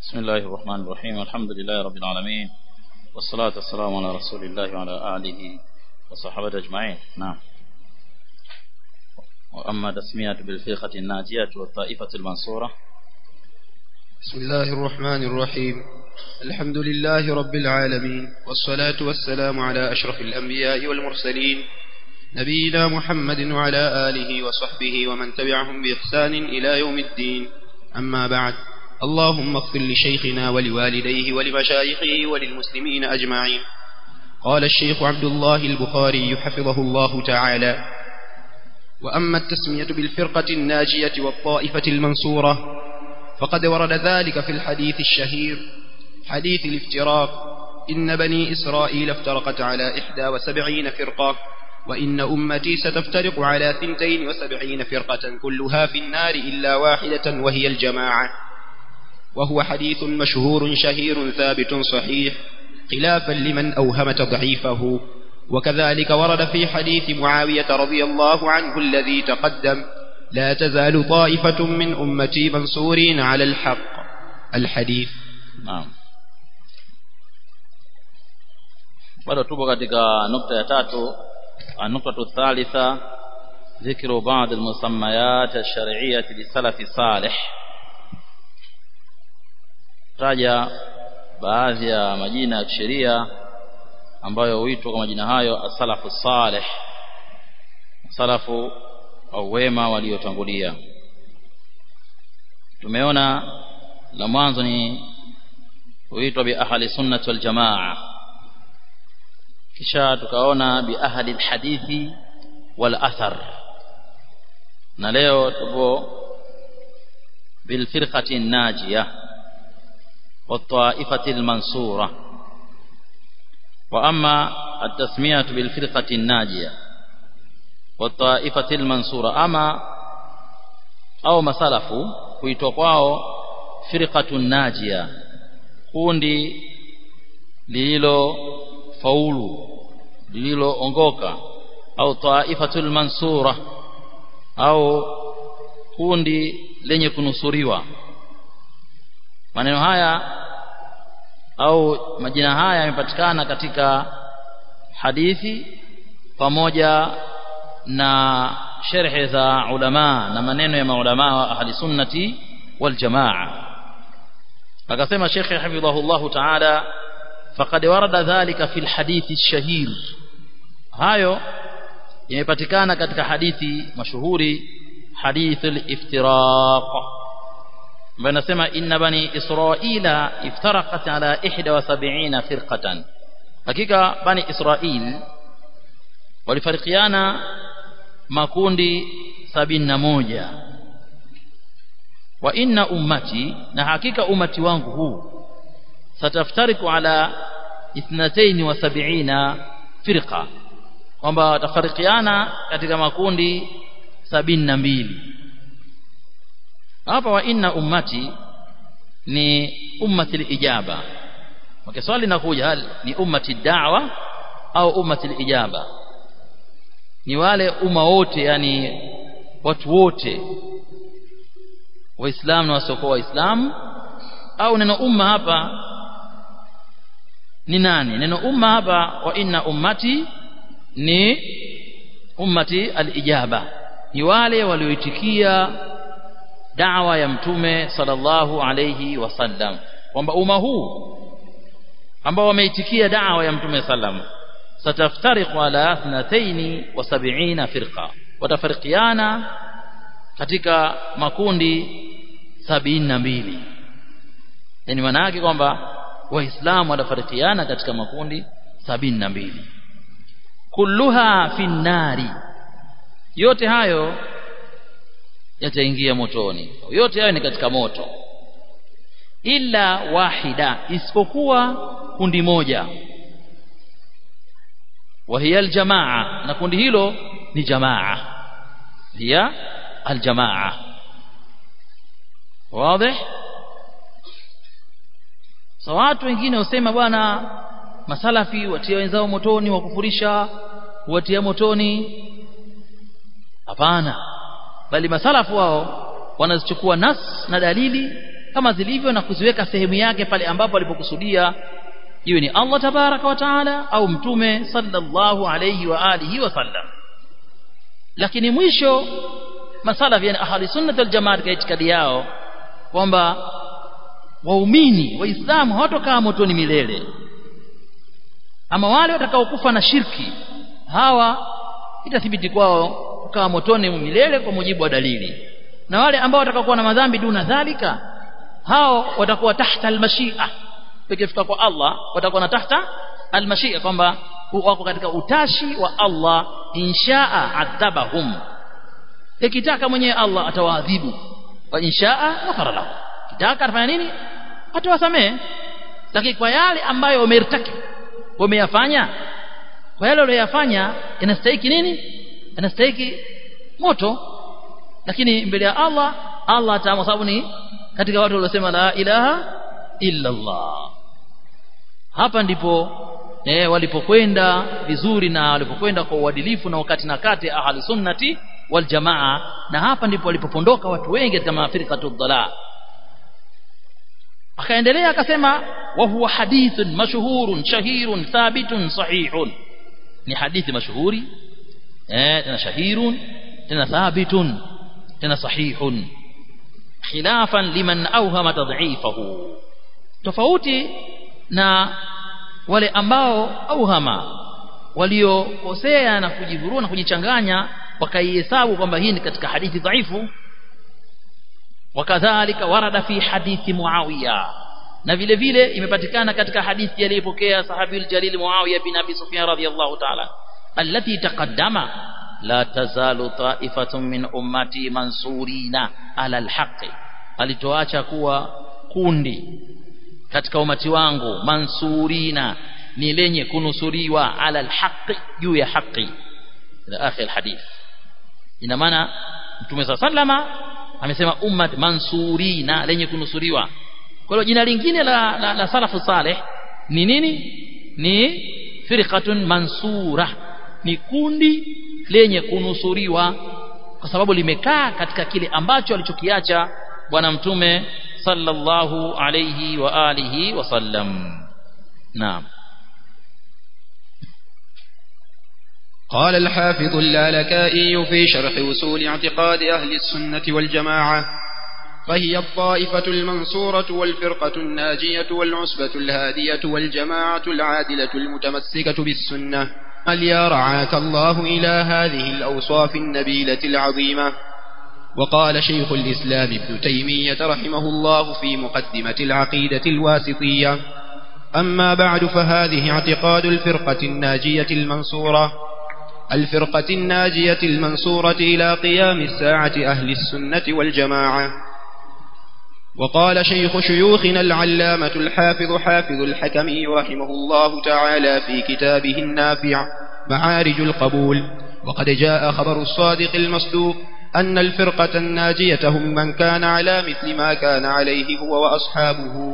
بسم الله الرحمن الرحيم الحمد لله رب العالمين والصلاة والسلام على رسول الله وعلى آله وصحبه أجمعين نعم وأما تسمية بالفرقة الناجية والطائفة المنصورة بسم الله الرحمن الرحيم الحمد لله رب العالمين والصلاة والسلام على أشرف الأنبياء والمرسلين نبينا محمد وعلى آله وصحبه ومن تبعهم بإحسان إلى يوم الدين أما بعد اللهم اغفر لشيخنا ولوالديه ولمشايخه وللمسلمين أجمعين قال الشيخ عبد الله البخاري حفظه الله تعالى وأما التسمية بالفرقة الناجية والطائفة المنصورة فقد ورد ذلك في الحديث الشهير حديث الافتراق إن بني إسرائيل افترقت على إحدى وسبعين فرقة وإن أمتي ستفترق على ثنتين وسبعين فرقة كلها في النار إلا واحدة وهي الجماعة وهو حديث مشهور شهير ثابت صحيح خلافا لمن أوهم تضعيفه وكذلك ورد في حديث معاوية رضي الله عنه الذي تقدم لا تزال طائفة من أمتي منصورين على الحق الحديث نعم bado tupo katika nukta ya tatu النقطة الثالثة ذكر بعض المسميات الشرعية للسلف الصالح taja baadhi ya majina ya kisheria ambayo huitwa kwa majina hayo as-salafu salih salafu au wema waliotangulia tumeona la mwanzo ni huitwa bi ahli sunnah wal jamaa kisha tukaona bi ahli alhadithi wal athar na leo tupo bil firqati najiyah والطائفة المنصورة وأما التسمية بالفرقة الناجية والطائفة المنصورة أما أو مسلف kuitwa firqatu najia kundi lililo faulu lililoongoka au taifatul mansura au kundi lenye kunusuriwa maneno haya au majina haya yamepatikana katika hadithi pamoja na sherhe za ulama na maneno ya maulama wa ahli sunnati wal jamaa akasema shekhe hafidhahullahu ta'ala faqad warada dhalika fil hadithi shahir hayo yamepatikana katika hadithi mashuhuri hadith al-iftiraq ambayo nasema inna bani israila iftaraqat ala 71 firqatan hakika bani israil walifarikiana makundi sabini na moja wa inna ummati na hakika umati wangu huu sataftariku ala ithnatayn wa sab'ina firqa kwamba watafarikiana katika makundi sabini na mbili hapa wa inna ummati ni ummati lijaba okay, swali linakuja hal ni ummati da'wa au ummati lijaba ni wale umma wote yani watu wote waislamu na wasiokuwa waislamu au neno umma hapa ni nani neno umma hapa wa inna ummati ni ummati alijaba ni wale walioitikia da'wa ya mtume sallallahu alayhi wasallam kwamba umma huu ambao wameitikia da'wa ya mtume sallam sataftariqu ala 72 firqa watafarikiana katika makundi sabini na mbili yani maana yake kwamba waislamu watafarikiana katika makundi sabini na mbili kulluha fi nnari yote hayo yataingia motoni yote hayo ni katika moto illa wahida isipokuwa kundi moja wa hiya aljamaa na kundi hilo ni jamaa hiya aljamaa wazi so watu wengine usema bwana masalafi watia wenzao motoni wakufurisha watia motoni hapana bali masalafu wao wanazichukua nas na dalili kama zilivyo na kuziweka sehemu yake pale ambapo alipokusudia iwe ni Allah tabaraka wa taala au mtume sallallahu alayhi wa alihi wasallam lakini mwisho masalafi yani ahli sunnah wal jamaa katika itikadi yao kwamba waumini waislamu hawatokaa motoni milele ama wale watakaokufa na shirki hawa itathibiti kwao kukaa motoni milele kwa mujibu wa dalili na wale ambao watakaokuwa na madhambi duna dhalika hao watakuwa tahta almashia ikifika kwa Allah watakuwa na tahta almashia kwamba wako katika utashi wa Allah inshaa adhabahum ikitaka mwenyewe Allah atawaadhibu wa inshaa ghafara lahu kitaka atafanya nini atawasamehe lakini kwa yale ambayo wamertaki wameyafanya kwa yale waliyofanya inastahiki nini inastahiki moto lakini mbele ya Allah Allah ataamua sababu ni katika watu waliosema la ilaha illa Allah hapa ndipo eh, walipokwenda vizuri na walipokwenda kwa uadilifu na wakati na kati ahli sunnati wal jamaa na hapa ndipo walipopondoka watu wengi katika mafirikatu dhalal akaendelea akasema wa huwa hadithun mashhurun shahirun thabitun sahihun ni hadithi mashuhuri eh tena shahirun tena thabitun tena sahihun khilafan liman awhama tadhifahu tofauti na wale ambao auhama waliokosea na kujivurua na kujichanganya wakaihesabu kwamba hii ni katika hadithi dhaifu wakadhalika warada fi hadithi muawiya na vile vile imepatikana katika hadithi aliyopokea sahabiul jalil muawiya bin abi sufyan radhiyallahu ta'ala allati taqaddama la tazalu ta'ifatun min ummati mansurina ala alhaqi alitoacha kuwa kundi katika umati wangu mansurina ni lenye kunusuriwa ala alhaqi juu ya haki ila akhir alhadith ina maana mtume sallama amesema ummat mansurina lenye kunusuriwa kwa hiyo jina lingine la, la, la salafu saleh ni nini ni firqatun mansura ni kundi lenye kunusuriwa kwa sababu limekaa katika kile ambacho alichokiacha bwana mtume sallallahu alayhi wa alihi wasallam naam قال الحافظ اللالكائي في شرح وصول اعتقاد أهل السنة والجماعة فهي الطائفة المنصورة والفرقة الناجية والعصبة الهادية والجماعة العادلة المتمسكة بالسنة هل يا رعاك الله إلى هذه الأوصاف النبيلة العظيمة وقال شيخ الإسلام ابن تيمية رحمه الله في مقدمة العقيدة الواسطية أما بعد فهذه اعتقاد الفرقة الناجية المنصورة الفرقة الناجية المنصورة إلى قيام الساعة أهل السنة والجماعة وقال شيخ شيوخنا العلامة الحافظ حافظ الحكمي رحمه الله تعالى في كتابه النافع معارج القبول وقد جاء خبر الصادق المصدوق أن الفرقة الناجية هم من كان على مثل ما كان عليه هو وأصحابه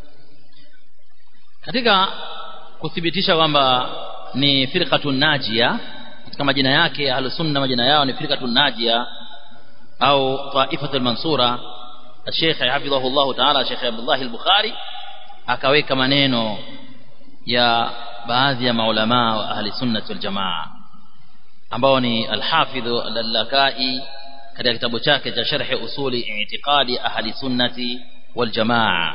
katika kuthibitisha kwamba ni firqatun najia katika majina yake ahlusunna majina yao ni firqatun najia au taifatul mansura Sheikh hafidhahu Allah Ta'ala Sheikh Abdullah al-Bukhari akaweka maneno ya baadhi ya maulama wa ahli sunnah wal jamaa ambao ni al-Hafidh al-Lakai katika kitabu chake cha Sharh Usuli I'tiqadi Ahli Sunnati wal Jamaa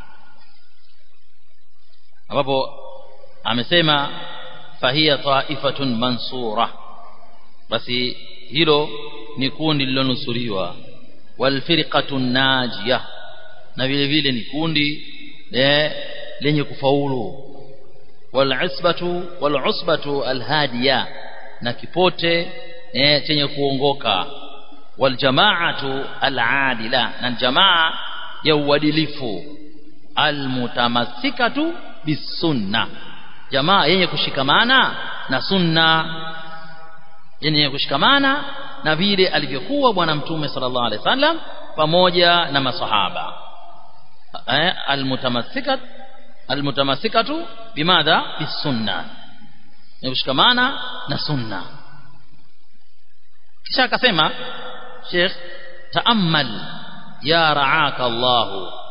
ambapo amesema fahiya taifatun mansura basi hilo ni kundi lililonusuriwa walfirqatu najia na vile vile ni kundi lenye kufaulu walisbatu walusbatu alhadiya na kipote eh, chenye kuongoka waljamaatu aladila na jamaa ya uadilifu almutamassikatu bisunna jamaa yenye kushikamana na sunna yenye kushikamana na vile alivyokuwa bwana mtume sallallahu alaihi wasallam pamoja na masahaba eh, almutamassikat almutamassikatu bimadha bisunna ni kushikamana na sunna kisha akasema Sheikh taammal ya raaka Allah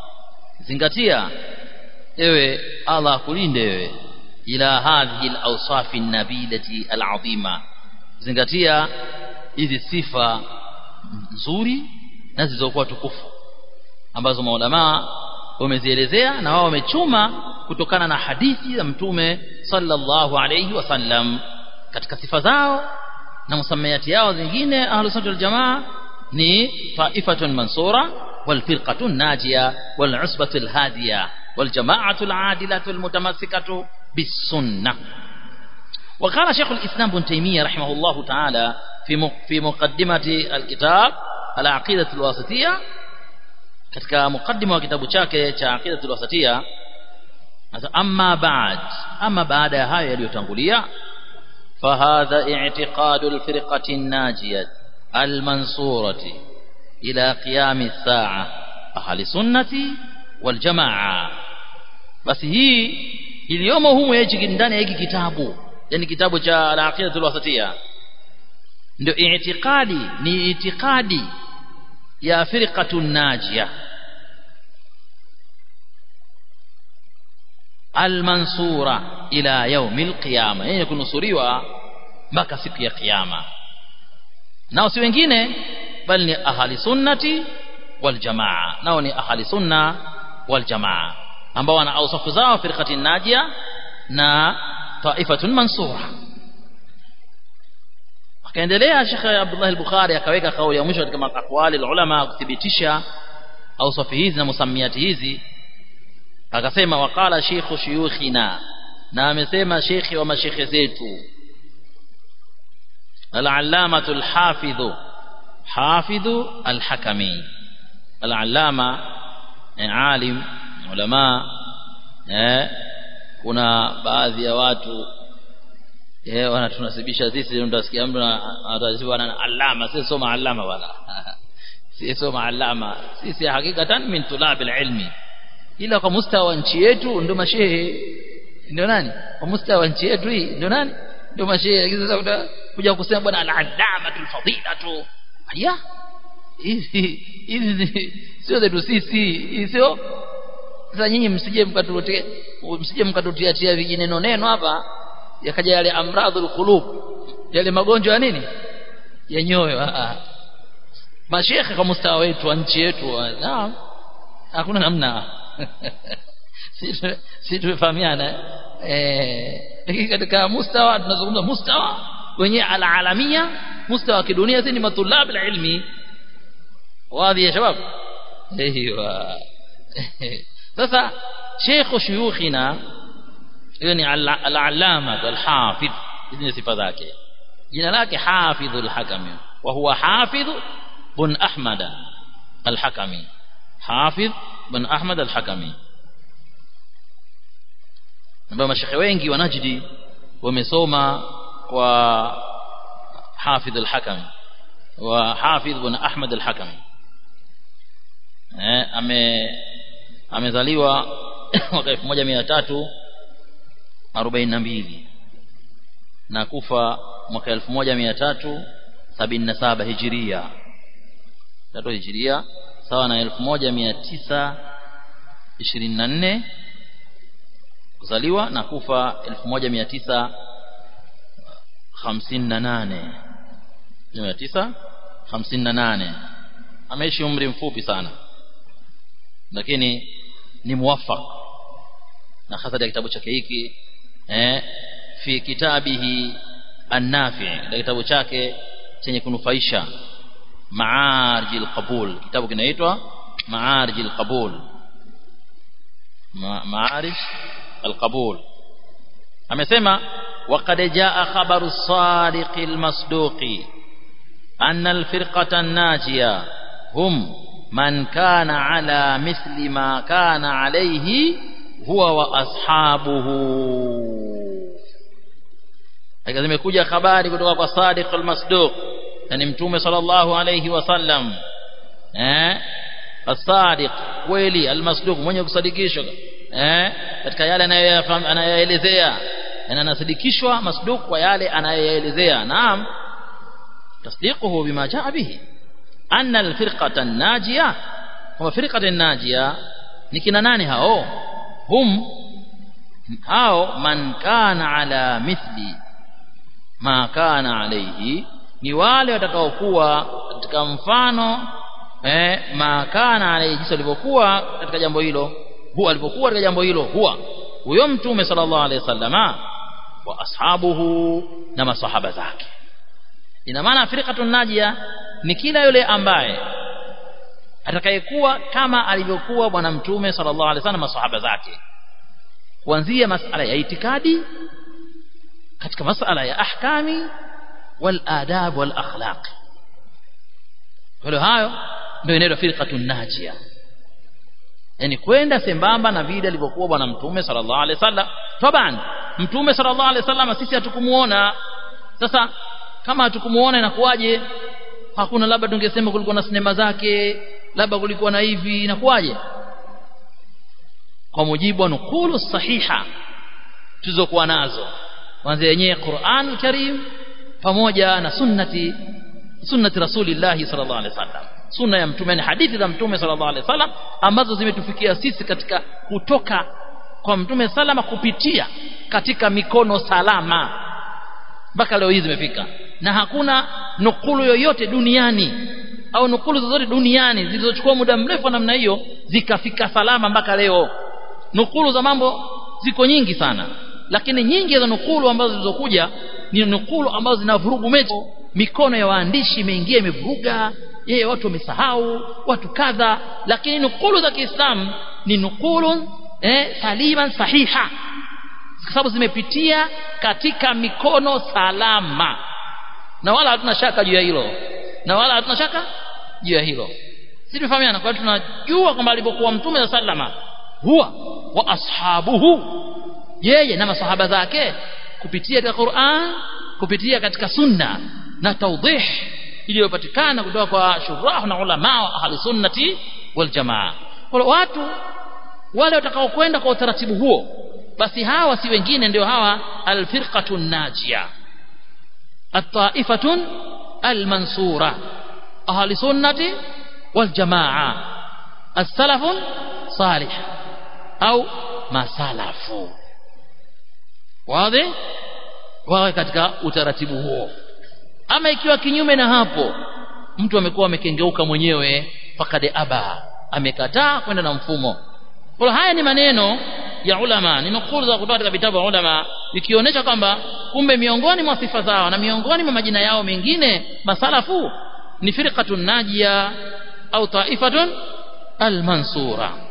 zingatia ewe Allah akulinde wewe ila hadhihi al-awsaf an-nabilati al-azima zingatia hizi sifa nzuri na zilizokuwa tukufu ambazo maulamaa wamezielezea na wao wamechuma kutokana na hadithi za mtume sallallahu alayhi wasallam katika sifa zao na msamiati yao zingine ahlus sunna wal jamaa ni taifatun mansura wal firqatun najia wal usbatul hadiya wal jama'atul adilatul mutamassikatu bis sunnah وقال شيخ الإسلام بن تيمية رحمه الله تعالى في في مقدمة الكتاب العقيدة الواسطية katika mukaddima wa kitabu chake cha aqidatul wasatia amma ba'd amma baada ya hayo yaliyotangulia fahadha i'tiqadu alfirqati an-najiyah al-mansurati ila qiyam as-sa'a ahli sunnati wal jamaa basi hii iliyomo humu hichi ndani ya hiki kitabu yani kitabu cha al-aqidatul wasatia ndio i'tiqadi ni itikadi ya firqatun najia almansura ila yaumil qiyama yenye kunusuriwa mpaka siku ya kiyama nao si wengine bali ni ahli sunnati wal jamaa nao ni ahli sunna wal jamaa ambao wana ausafu zao firqatin najia na taifatun mansura akaendelea Sheikh Abdullah al-Bukhari akaweka kauli ya mwisho katika aqwali ulama kuthibitisha ausafi hizi na musamiati hizi akasema waqala sheikhu shuyukhina na amesema shekhi wa mashekhe zetu al-allamatu al-hafidhu hafidhu al-hakami al-allama alim ulama eh kuna baadhi ya watu eh wanatunasibisha sisi ndio tutasikia mtu anatasibiwa na alama sisi soma alama wala sisi soma alama sisi hakikatan min tulabil ilmi ila kwa mustawa nchi yetu ndio mashehe ndio nani kwa mustawa nchi yetu hii ndio nani ndio mashehe sasa utakuja kusema bwana al-allamatul fadilatu aya hizi hizi sio zetu sisi sio sasa nyinyi msije mkatuletea msije mkatutiatia vijineno neno hapa yakaja yale amradhul qulub yale magonjwa ya nini ya nyoyo mashekhe kwa mustawa wetu wa nchi yetu naam hakuna namna si tumefahamiana eh lakini katika mustawa tunazungumza mustawa wenye alalamia mustawa wa kidunia si ni matulab ilmi wadhi ya shabab ايوه sasa sheikh shuyukhina hiyo ni al-allama al-hafidh hizi ni sifa zake jina lake hafidh al-hakami wa huwa hafidh bin ahmad al-hakami hafidh bin ahmad al-hakami ambao mashekhe wengi wa Najdi wamesoma kwa hafidh al-hakami wa hafidh bin ahmad al-hakami eh ame amezaliwa mwaka 1342 na kufa mwaka 1377 hijiria tatu hijiria sawa na 1924 kuzaliwa na kufa 1958 1958 ameishi umri mfupi sana lakini ni muwaffaq na hasa katika kitabu chake hiki eh fi kitabihi an-nafi katika kitabu chake chenye kunufaisha maarij al-qabul kitabu kinaitwa maarij al-qabul maarij al-qabul amesema وقد جاء خبر الصادق المصدوق أن الفرقة الناجية هم من كان على مثل ما كان عليه هو واصحابه haka zimekuja habari kutoka kwa Sadiq al-Masduq yani mtume sallallahu alayhi wasallam eh as-Sadiq kweli al-Masduq mwenye kusadikishwa eh katika yale anayoelezea na anasadikishwa masduq kwa yale anayoelezea naam tasdiquhu bima jaa bihi أن الفرقة الناجية هو فرقة الناجية ni kina nani hao hum hao man kana ala mithli ma kana alayhi ni wale watakaokuwa katika mfano eh ma kana alayhi jinsi alivyokuwa katika jambo hilo huwa alivyokuwa katika jambo hilo huwa huyo mtume sallallahu alayhi wasallama wa ashabuhu na masahaba zake ina maana firqatun najia ni kila yule ambaye atakayekuwa kama alivyokuwa bwana mtume sallallahu alaihi wasallam masahaba zake kuanzia masala ya itikadi katika masala ya ahkami wal adab wal akhlaq kwa hayo ndio inaitwa firqatun najia yani kwenda sembamba na vile alivyokuwa bwana mtume sallallahu alaihi wasallam taban mtume sallallahu alaihi wasallam sisi hatukumuona sasa kama hatukumuona inakuwaje hakuna labda tungesema kulikuwa na sinema zake labda kulikuwa na hivi inakuwaje kwa mujibu wa nukulu sahiha tulizokuwa nazo kwanza yenyewe Qur'an Karim pamoja na sunnati sunnati rasulillah sallallahu alaihi wasallam sunna ya mtume ni hadithi za mtume sallallahu alaihi wasallam ambazo zimetufikia sisi katika kutoka kwa mtume salama kupitia katika mikono salama mpaka leo hii zimefika na hakuna nukulu yoyote duniani au nukulu zozote duniani zilizochukua muda mrefu namna hiyo zikafika salama mpaka leo nukulu za mambo ziko nyingi sana lakini nyingi za nukulu ambazo zilizokuja ni nukulu ambazo zinavurugu mechi mikono ya waandishi imeingia imevuruga yeye watu wamesahau watu kadha lakini nukulu za Kiislamu ni nukulu eh, saliman sahiha kwa sababu zimepitia katika mikono salama na wala hatuna shaka juu ya hilo na wala hatuna shaka juu ya hilo sisi tumefahamiana kwa tunajua kwamba alipokuwa mtume sallama huwa wa ashabuhu yeye na masahaba zake kupitia katika Qur'an kupitia katika sunna na tawdih iliyopatikana kutoka kwa shurah na ulama wa ahli sunnati wal jamaa kwa watu wale watakaokwenda kwa utaratibu huo basi hawa si wengine ndio hawa alfirqatun najia الطائفة المنصورة أهل سنة والجماعة السلف صالح أو ما سلف واضح wawe katika utaratibu huo ama ikiwa kinyume na hapo mtu amekuwa amekengeuka mwenyewe fakade aba amekataa kwenda na mfumo kwa haya ni maneno ya ulama ni nukulu za kutoka katika vitabu vya ulama ikionyesha kwamba kumbe miongoni mwa sifa zao na miongoni mwa majina yao mengine masalafu ni firqatun najia au taifatun almansura